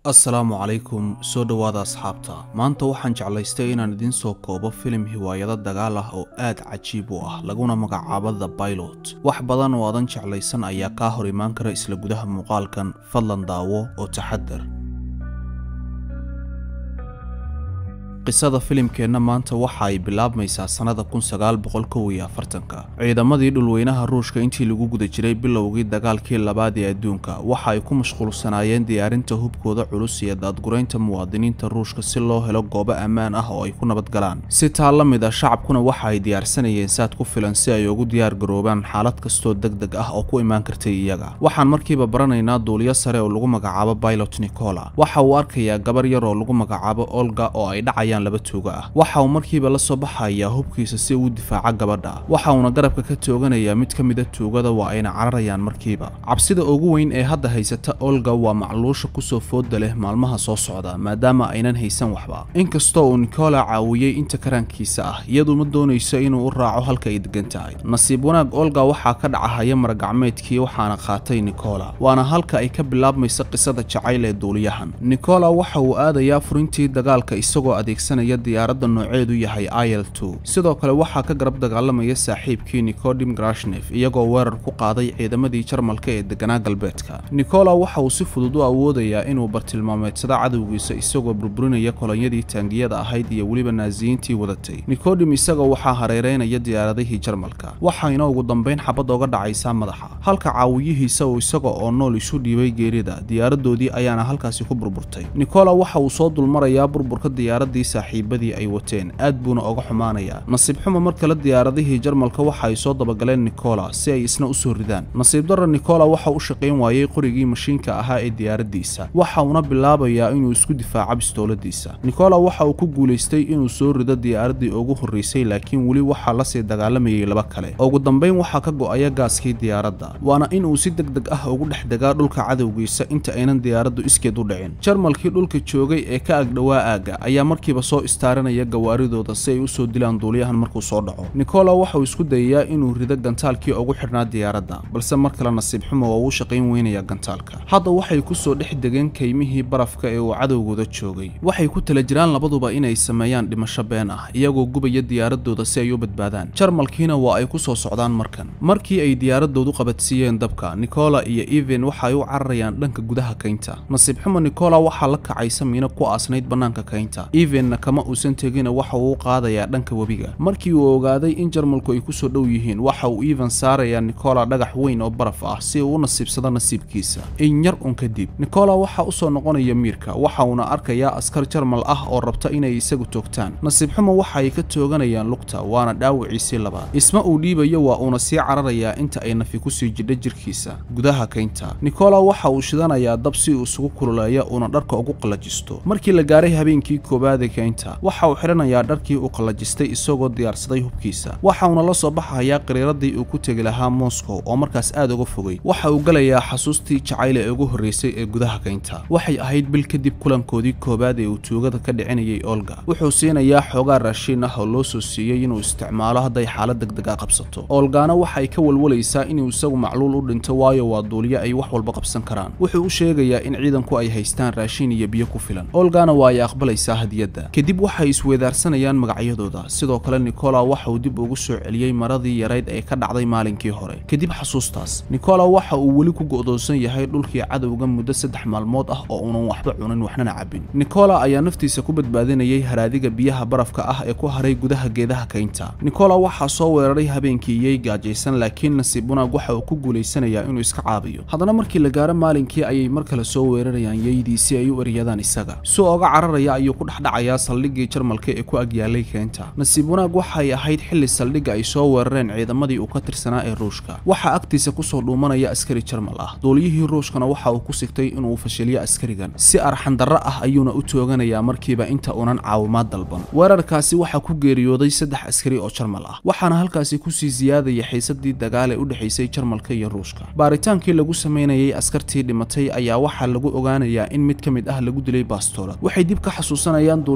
assalaamu calaykum soo dhowaada asxaabta maanta waxaan jeclaystay inaan idiin soo koobo filim hiwaayado dagaal ah oo aad cajiib u ah laguna magacaabo the bailot wax badan oo aadan jeclaysan ayaa kaa hor imaan kara isla gudaha muuqaalkan fadlan daawo oo taxadar qisada filimkeenna maanta waxa ay bilaabmaysaa sannada kun sagaal boqol kow iyo afartanka ciidamadii dhulweynaha ruushka intii lagu guda jiray bilowgii dagaalkii labaad ee adduunka waxa ay ku mashquulsanaayeen diyaarinta hubkooda culus iyo daadguraynta muwaadiniinta ruushka si loo helo goobo ammaan ah oo ay ku nabadgalaan si taa la mid a shacabkuna waxa ay diyaarsanayeen saad ku filan si ay ugu diyaar garoobaan xaalad kastoo deg deg ah oo ku imaan kartay iyaga waxaan markiiba baranaynaa duuliyo sare oo lagu magacaabo bailot nicola waxa uu arkayaa gabar yar oo lagu magacaabo olga oo ay dhacayaan laba tuuga ah waxa uu markiiba la soo baxayaa hubkiisa si uu difaaca gabadha waxa uuna garabka ka tooganayaa mid ka mida tuugada waa ayna cararayaan markiiba cabsida ugu weyn ee hadda haysata olga waa macluusha kusoo fooda leh maalmaha soo socda maadaama aynan haysan waxba inkastoo uu nicola caawiyey inta karaankiisa ah iyadu ma doonayso inuu u raaco halka ay degan tahay nasiib wanaag olga waxaa ka dhacahaya maragacmeedkii waxaana qaatay nicola waana halka ay ka bilaabmaysa qisada jacayl ee duuliyahan nicola waxa uu aadayaa furintii dagaalka isagoo adeeg diyaaradda nooceedu yahay il sidoo kale waxaa ka garab dagaalamaya saaxiibkii nicodim grashnef iyagoo weerar ku qaaday ciidamadii jarmalka ee deganaa galbeedka nicola waxa uu si fudud u awoodayaa inuu bartilmaameedsado cadowgiisa isagoo burburinaya kolonyadii taangiyada ahayd iyo weliba naasiyiintii wadatay nicodim isaga waxaa hareereynaya diyaaradihii jarmalka waxayna ugu dambayn xabad oga dhacaysaa madaxa halka caawiyihiisa uu isaga oo nool isu dhiibay geerida diyaaradoodii ayaana halkaasi ku burburtay nicola waxa uu soo dulmarayaa burburka diyaaradii saaxiibadii ay wateen aad buuna oga xumaanayaa nasiib xumo mar kale diyaaradihii jarmalka waxa ay soo dabagaleen nicola si ay isna u soo ridaan nasiib darra nicola waxa u shaqayn waayey qorigii mashiinka ahaa ee diyaaraddiisa waxa uuna bilaabayaa inuu isku difaaco bistooladiisa nicola waxa uu ku guulaystay inuu soo rido diyaaraddii ugu horraysay laakiin weli waxaa lasii dagaalamayay laba kale ugu dambayn waxaa ka go'aya gaaskii diyaaradda waana inuu si deg deg ah ugu dhex degaa dhulka cadowgiisa inta aynan diyaaraddu iskeed u dhicin jarmalkii dhulka joogay ee ka agdhowaa aagga ayaa markiiba soo istaaranaya gawaaridooda si ay u soo dilaan duuliyahan markuu soo dhaco nicola waxauu isku dayayaa inuu rido gantaalkii ugu xidhnaa diyaaradda balse mar kale nasiib xumo oo uu shaqayn weynaya gantaalka hadda waxay ku soo dhex degeen kaymihii barafka ee uu cadowgooda joogay waxay ku tala jiraan labaduba inay sameeyaan dhimasho been ah iyagoo gubaya diyaaradooda si ay u badbaadaan jarmalkiina waa ay ku soo socdaan markan markii ay diyaaradoodu qabadsiiyeen dabka nicola iyo even waxa ay u cararayaan dhanka gudaha kaynta nasiib xumo nicola waxaa la kacaysa miino ku aasnayd bannaanka kaynta evenna kama uusan tegina waxa uu u qaadayaa dhanka webiga markii uu ogaaday in jarmalku ay ku soo dhow yihiin waxa uu even saarayaa nicola dhagax weyn oo baraf ah si uu u nasiibsado nasiibkiisa in yar un kadib nicola waxaa u soo noqonaya miirka waxa uuna arkayaa askar jarmal ah oo rabta inay isagu toogtaan nasiib xumo waxa ay ka tooganayaan lugta waana dhaawiciisii labaad isma uu dhiibayo waa uuna sii cararayaa inta ay nafi kusii jidha jirkiisa gudaha kaynta nicola waxa uu shidanayaa dab si uu isugu kululeeya uuna dharka ugu qallajisto markii la gaaray habeenkii koobaade kaynta waxa uu xidhanayaa dharkii uu qallajistay isagoo diyaarsaday hubkiisa waxa uuna la soo baxayaa qariiradii uu ku tegi lahaa moscow oo markaas aad uga fogay waxa uu gelayaa xasuustii jacayl ee ugu horraysay ee gudaha kaynta waxay ahayd bil kadib kulankoodii koowaad ee uu tuugada ka dhicinayay olga wuxuu siinayaa xoogaa raashiin ah oo loo soo siiyey inuu isticmaalo hadday xaalad degdega qabsato olgaana waxay ka walwalaysaa inuu isagu macluul u dhinto waayo waa duuliyo ay wax walba qabsan karaan wuxuu u sheegayaa in ciidanku ay haystaan raashiin iyo biyo ku filan olgana waa ay aqbalaysaa hadiyadda kadib waxay isweedaarsanayaan magacyadooda sidoo kale nicola waxa uu dib ugu soo celiyey maradii yarayd ee ka dhacday maalinkii hore kadib xasuustaas nicola waxa uu weli ku go'doonsan yahay dhulkii cadowga muddo saddex maalmood ah oo uunan waxba cunin waxnana cabbin nicola ayaa naftiisa ku badbaadinayay haraadiga biyaha barafka ah ee ku haray gudaha geedaha kaynta nicola waxaa soo weeraray habeenkii iyey gaajaysan laakiin nasiib wanaag waxa uu ku guulaysanayaa inuu iska caabiyo haddana markii la gaaro maalinkii ayay mar kale soo weerarayaan yeydii si ay u eryadaan isaga si oga cararaya ayuu ku dhexdhacayaa saldhiggii jarmalka ee ku agyaalay keenta nasiib wanaag waxay ahayd xilli saldhigga ay soo weerareen ciidamadii uu ka tirsanaa ee ruushka waxaa agtiisa kusoo dhuumanaya askari jarmal ah duuliyihii ruushkana waxa uu ku sigtay inuu fashiliyo askarigan si arxandarro ah ayuuna u tooganayaa markiiba inta uunan caawimaad dalban weerarkaasi waxaa ku geeriyooday saddex askari oo jarmal ah waxaana halkaasi kusii siyaadaya xiisadii dagaal ee u dhexaysay jarmalka iyo ruushka baaritaankii lagu samaynayay askartii dhimatay ayaa waxaa lagu ogaanayaa in mid ka mid ah lagu dilay baastoolad waxay dib ka xasuusanayaan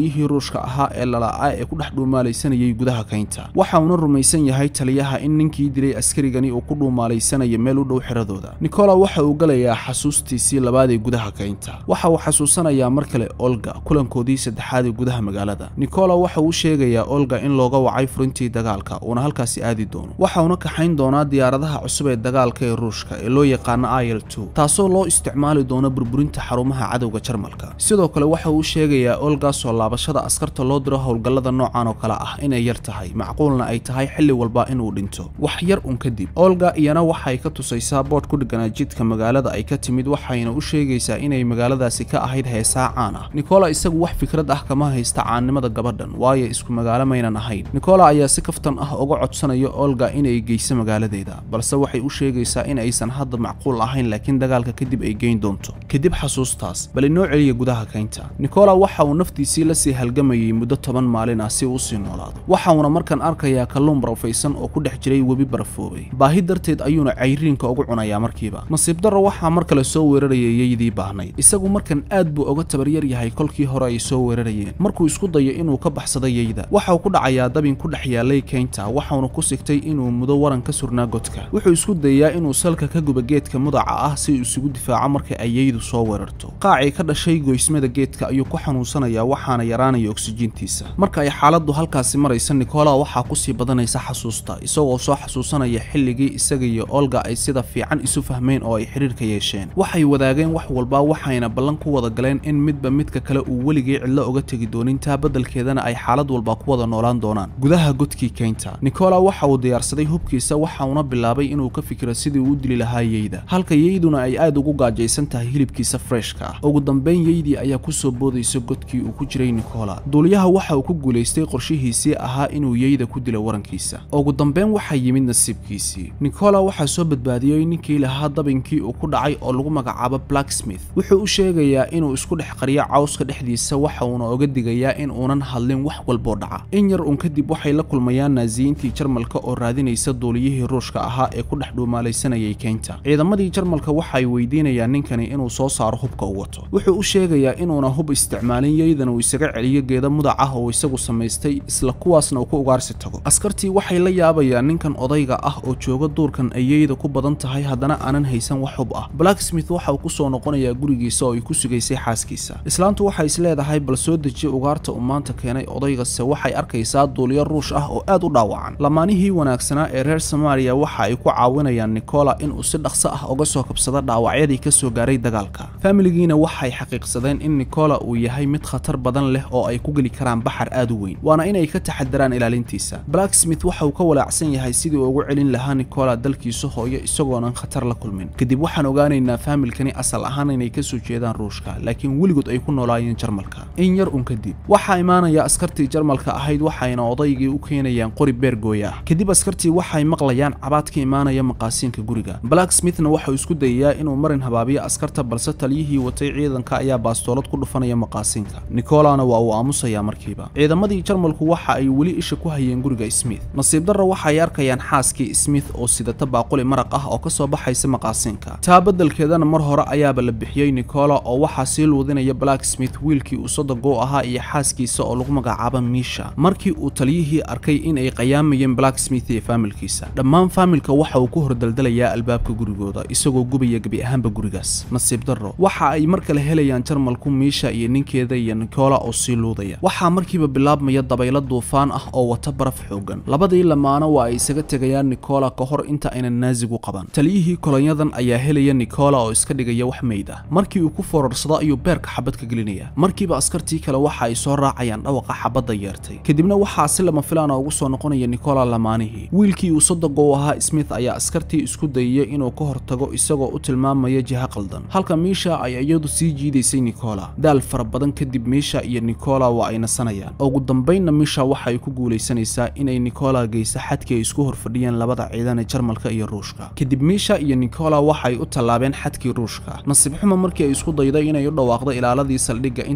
taliyihii ruushka ahaa ee lala'aa ee ku dhex dhuumaalaysanayay gudaha kaynta waxa uuna rumaysan yahay taliyaha in ninkii dilay askarigani uu ku dhuumaalaysanaya meel u dhow xiradooda nikola waxa uu galayaa xasuustiisii labaad ee gudaha kaynta waxa uu xasuusanayaa mar kale olga kulankoodii saddexaad ee gudaha magaalada nikola waxa uu sheegayaa olga in looga wacay furintii dagaalka uuna halkaasi aadi doono waxa uuna kaxayn doonaa diyaaradaha cusub ee dagaalka ee ruushka ee loo yaqaano il taasoo loo isticmaali doono burburinta xarumaha cadowga jarmalka sidoo kale waxa uu sheegayaa olga soo laabashada askarta loo diro howlgallada noocan oo kale ah inay yar tahay macquulna ay tahay xilli walba inuu dhinto wax yar un kadib olga iyana waxay ka tusaysaa boodh ku dhegganaa jidka magaalada ay ka timid waxayna u sheegaysaa inay magaaladaasi ka ahayd heesaa caan ah nikola isagu wax fikrad ah kama haysta caannimada gabadhan waayo isku magaalo maynan ahayn nikola ayaa si kaftan ah uga codsanaya olga inay geyso magaaladeeda balse waxay u sheegaysaa in aysan hadda macquul ahayn laakiin dagaalka kadib ay geyn doonto kadib xasuustaas bal inoo celiya gudaha kaynta nikola waxa uu naftiisii la sii halgamayay muddo toban maalin ah si uu usii noolaado waxa uuna markan arkayaa kalluun barafaysan oo ku dhex jiray webi barafoobay baahi darteed ayuuna cayriinka ugu cunayaa markiiba nasiib darro waxaa mar kale soo weerarayay yeydii baahnayd isagu markan aad buu uga tabaryar yahay kolkii hore ay soo weerarayeen markuu isku dayo inuu ka baxsado yeyda waxa uu ku dhacayaa dabin ku dhex yaalay kaynta waxauna ku sigtay inuu mudo waran ka surnaa godka wuxuu isku dayaa inuu salka ka guba geedka mudaca ah si uu isugu difaaco marka ay yeydu soo weerarto qaacii ka dhashay goysmada geedka ayuu ku xanuunsanayaa waxaana yaraanaya oksijiintiisa marka ay xaaladdu halkaasi maraysa nikola waxaa kusii badanaysa xasuusta isagoo soo xasuusanaya xilligii isaga iyo olga ay sida fiican isu fahmeen oo ay xidhiirka yeesheen waxay wadaageen wax walba waxayna ballan ku wada galeen in midba midka kale uu weligii cidlo uga tegi doonin taa beddelkeedana ay xaalad walba ku wada noolaan doonaan gudaha godkii kaynta nikola waxa uu diyaarsaday hubkiisa waxa uuna bilaabay inuu ka fikiro sidii uu u dili lahaa yeyda halka yeyduna ay aad ugu gaajaysan tahay hilibkiisa freshka ah ugu dambayn yeydii ayaa ku soo boodaysa godkii uu ku jiray nikola duuliyaha waxa uu ku guulaystay qorshihiisii ahaa inuu yeyda ku dilo warankiisa ugu dambayn waxaa yimid nasiibkiisii nikola waxaa soo badbaadiyey ninkii lahaa dabinkii uu ku dhacay oo lagu magacaabo blacksmith wuxuu u sheegayaa inuu isku dhex qariyo cawska dhexdiisa waxa uuna oga digayaa in uunan hadlin wax walboo dhaca in yar un kadib waxay la kulmayaan naasiyiintii jarmalka oo raadinaysa duuliyihii ruushka ahaa ee ku dhex dhuumaalaysanayay keynta ciidamadii jarmalka waxay weydiinayaan ninkani inuu soo saaro hubka u wato wuxuu u sheegayaa inuuna hub isticmaalin yeydan uu isaga celiyo geeda mudac ah oo isagu samaystay isla kuwaasna uu ku ugaarsi tago askartii waxay la yaabayaan ninkan odayga ah oo jooga duurkan ay yeyda ku badan tahay haddana aanan haysan wax hub ah blacksmith waxa uu ku soo noqonayaa gurigiisa oo ay ku sugaysay xaaskiisa islaantu waxay isleedahay bal soo dejiye ugaarta uu maanta keenay odaygase waxay arkaysaa duuliyo ruush ah oo aad u dhaawacan lamaanihii wanaagsanaa ee reer samaariya waxa ay ku caawinayaan nikola inuu si dhaqso ah uga soo kabsado dhaawacyadii ka soo gaaray dagaalka faamiligiina waxay xaqiiqsadeen in nikola uu yahay mid khatar badan leh oo ay ku geli karaan baxar aad u weyn waana inay ka taxadaraan ilaalintiisa blacksmith waxa uu ka walaacsan yahay sidii uu ugu celin lahaa nikola dalkiisa hooyo isagoonan khatar la kulmin kadib waxaan ogaanaynaa faamilkani asal ahaan inay ka soo jeedaan ruushka laakiin weligood ay ku noolaayeen jarmalka in yar un kadib waxaa imaanaya askartii jarmalka ahayd waxayna odaygii u keenayaan qori beergooya ah kadib askartii waxay maqlayaan cabaad ka imaanaya maqaasiinka guriga blacksmithna waxauu isku dayayaa inuu marin habaabiyo askarta balse taliyihii watay ciidanka ayaa baastoolad ku dhufanaya maqaasiinka nikolana waa uu aamusayaa markiiba ciidamadii jarmalku waxa ay weli isha ku hayeen guriga smith nasiib darra waxay arkayaan xaaskii smith oo sidata baaquli maraq ah oo ka soo baxaysa maqaasiinka taa beddelkeedana mar hore ayaaba la bixiyey nikola oo waxaa sii luudinaya blacksmith wiilkii uu sodogo ahaa iyo xaaskiisa oo lagu magacaabo miisha markii uu taliyihii arkay in ay qayaamayeen blacksmith iyo faamilkiisa dhammaan faamilka waxa uu ku hordaldalayaa albaabka gurigooda isagoo gubaya gebi ahaanba gurigaas nasiib darro waxa ay mar kale helayaan jarmalku miisha iyo ninkeeda iyo nikola oo sii luudaya waxaa markiiba bilaabmaya dabaylo duufaan ah oo wata baraf xoogan labadii lamaano waa ay isaga tegayaan nikola ka hor inta aynan naasigu qaban taliyihii kolonyadan ayaa helaya nikola oo iska dhigaya wax meyd ah markii uu ku foorarsado ayuu beerka xabad ka gelinaya markiiba askartii kale waxa ay soo raacayaan dhawaqa xabadda yeertay kadibna waxaa si lama filaana ugu soo noqonaya nikola lamaanihii wiilkii uu sodogo u ahaa smith ayaa askartii isku dayaya inuu ka hortago isagoo u tilmaamaya jiha qaldan halka miisha ay iyadu sii jiidaysay nikola daal fara badan kadib miisha iyo nikola waa ay nasanayaan ugu dambaynna miisha waxa ay ku guulaysanaysaa inay nikola geysa xadkii ay isku horfadhiyeen labada ciidan ee jarmalka iyo ruushka kadib miisha iyo nikola waxay u tallaabeen xadkii ruushka nasiib xumo markii ay isku dayday inay u dhawaaqdo ilaaladii saldhigga inta ay ka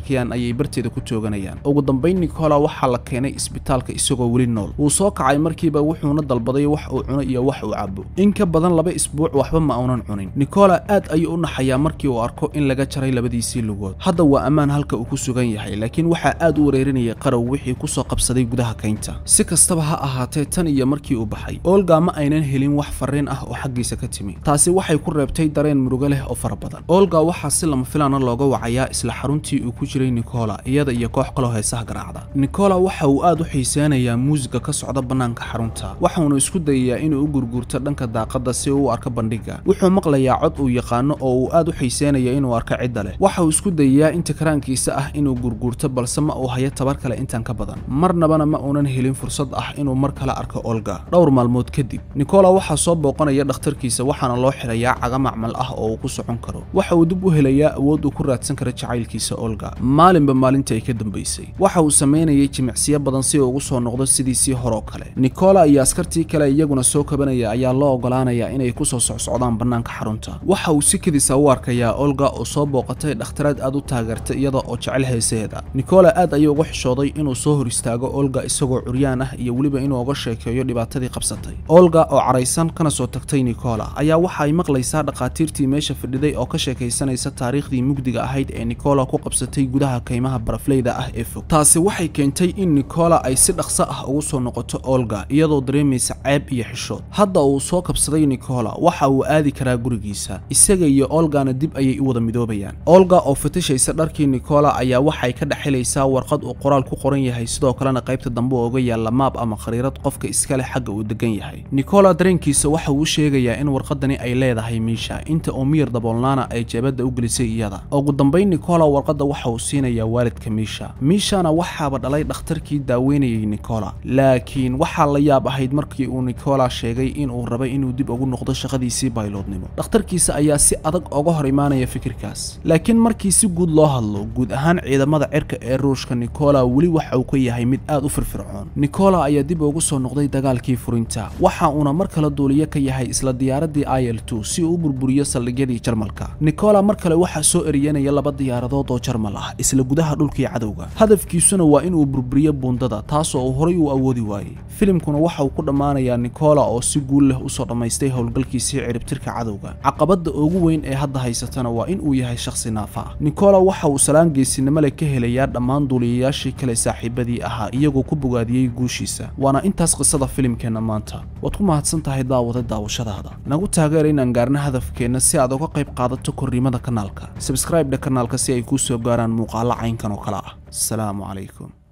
shakiyaan ayay barteeda ku tooganayaan ugu dambayn nicola waxaa la keenay isbitaalka isagoo weli nool wuu soo kacay markiiba wuxuuna dalbaday wax uu cuno iyo wax uu cabo in ka badan laba isbuuc waxba ma uunan cunin nicola aad ayuu u naxayaa markii uu arko in laga jaray labadiisii lugood hadda waa ammaan halka uu ku sugan yahay laakiin waxaa aad u wareerinayay qarow wixii ku soo qabsaday gudaha kaynta si kastaba ha ahaatee tan iyo markii uu baxay olga ma aynan helin wax farriin ah oo xaggiisa ka timi taasi waxay ku reebtay dareen murugo leh oo fara badan olga waxaa si lama filaana looga wacayaa isla xaruntii uu ku jiray nicola iyada iyo koox kaloo heesaha garaacda nicola waxa uu aad u xiiseynayaa muusiga ka socda bannaanka xarunta waxauna isku dayayaa inuu u gurguurto dhanka daaqadda si uu u arko bandhigga wuxuu maqlayaa cod uu yaqaano oo uu aad u xiiseynaya inuu arko cidda leh waxa uu isku dayayaa inta karaankiisa ah inuu gurguurto balse ma uu hayo tabar kale intan ka badan marnabana ma uunan helin fursad ah inuu mar kale arko olga dhowr maalmood kadib nicola waxaa soo booqanaya dhakhtarkiisa waxaana loo xirayaa caga macmal ah oo uu ku socon karo waxa uu dib u helayaa awood uu ku raadsan karo jacaylkiisa olga maalinba maalinta ay ka dambaysay waxa uu samaynayay jimicsiyo badan si uu ugu soo noqdo sidiisii horoo kale nicola iyo askartii kale iyaguna soo kabanaya ayaa loo ogolaanayaa inay ku soo socsocdaan bannaanka xarunta waxa uu si kadisa u arkayaa olga oo soo booqatay dhakhtaraad aad u taageertay iyada oo jecel heesaheeda nicola aad ayuu uga xishooday inuu soo hor istaago olga isagoo curyaan ah iyo weliba inuu uga sheekeeyo dhibaatadii qabsatay olga oo caraysan kana soo tagtay nicola ayaa waxa ay maqlaysaa dhakhaatiirtii meesha fadhiday oo ka sheekaysanaysa taariikhdii mugdiga ahayd ee nicola ku qabsatay gudaha kaymaha barafleyda ah ee fog taasi waxay keentay in nicola ay si dhaqso ah ugu soo noqoto olga iyadoo dareemaysa ceeb iyo xishood hadda uu soo kabsaday nicola waxa uu aadi karaa gurigiisa isaga iyo olgana dib ayay u wada midoobayaan olga oo fatishaysa dharkii nicola ayaa waxay ka dhexelaysaa warqad uu qoraal ku qoran yahay sidoo kalena qaybta dambe ooga yaalla maab ama khariirad qofka iska leh xagga uu degan yahay nicola dareenkiisa waxa uu sheegayaa in warqadani ay leedahay miisha inta uu miyir daboolnaana ay jeebadda u gelisay iyada ugu dambayn nicola warqadda waxa uu siinayaa waalidka miisha miishana waxaaba dhalay dhakhtarkii daaweynayay nicola laakiin waxaa la yaab ahayd markii uu nicola sheegay inuu rabay inuu dib ugu noqdo shaqadiisii bayloodnimo dhakhtarkiisa ayaa si adag oga hor imaanaya fikirkaas laakiin markii si guud loo hadlo guud ahaan ciidamada cirka ee ruushka nicola weli waxa uu ka yahay mid aad u firfircoon nicola ayaa dib ugu soo noqday dagaalkii furinta waxa uuna mar kale duuliye ka yahay isla diyaaradii il two si uu u burburiyo saldhigyadii jarmalka nicola mar kale waxaa soo eriyanaya laba diyaaradood oo jarmal ah isla gudaha dhulkii cadowga hadafkiisuna waa inuu burburiyo buundada taasoo uu horay u awoodi waayey filimkuna waxa uu ku dhammaanayaa nicola oo si guul leh usoo dhammaystay howlgalkiisii ciribtirka cadowga caqabadda ugu weyn ee hadda haysatana waa in uu yahay shakhsi naafa ah nicola waxa uu salaan geesinimo leh ka helayaa dhammaan duuliyayaashii kale saaxiibadii ahaa iyagoo ku bogaadiyey guushiisa waana intaas qisada filimkeenna maanta waad ku mahadsan tahay daawada daawashadaada nagu taageera inaan gaarno hadafkeenna si aad uga qayb qaadato korriimada kanaalka sabskraibdha kanaalka si ay kuu soo gaaraan muuqaalo caynkan oo kale ah asalaamu calaykum